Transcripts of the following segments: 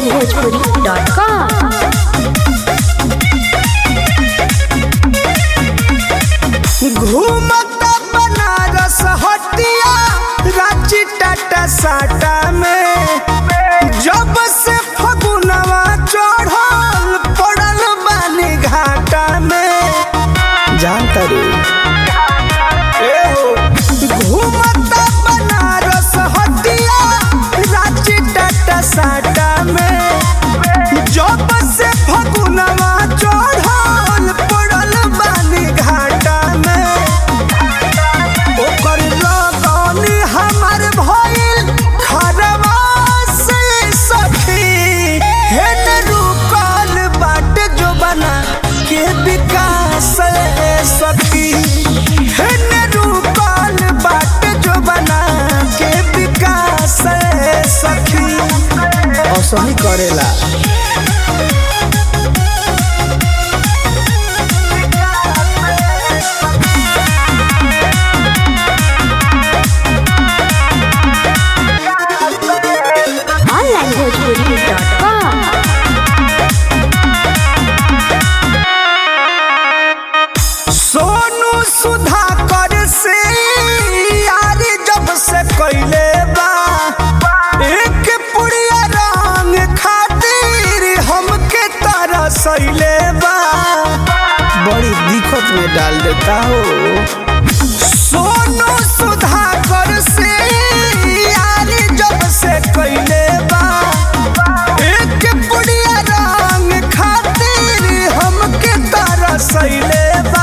onlinebhojpuri.com घूमता बनारस हटिया रांची टाटा साटा में जब से फगुनवा चढ़ल पड़ल बानी घाटा में जानता रे ए हो घूमता बनारस हटिया रांची टाटा साटा में जब से फगुनवा चढ़ल पड़ल बानी घाटा में ओकर लगनी हमर भइल खरवा से सखी हेन रुकल बाट जो बना के विकास ए सखी हेन रुकल बाट जो बना के विकास ए सखी असही करेला onlinebhojpuri.com सोनू सुधाकर से यार जब से कैले बा एक पुड़िया रंग खातिर हमके तरसैले बा बड़ी दिक्कत में डाल देता हो सोनू सुधाकर से यार जब से कैले बा एक पुड़िया रंग खातिर हमके तरसैले बा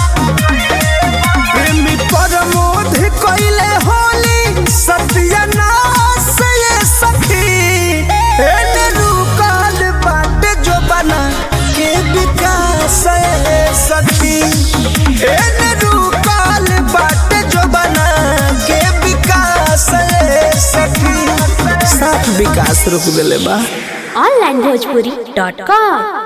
प्रेमी प्रमोद कैले होली सत्यानाश ये सखी एने रुकल बाट जो बना के विकास ये सखी एने रुकल बाट जो बना के विकास ये सखी साथ विकास रुक देले बा onlinebhojpuri.com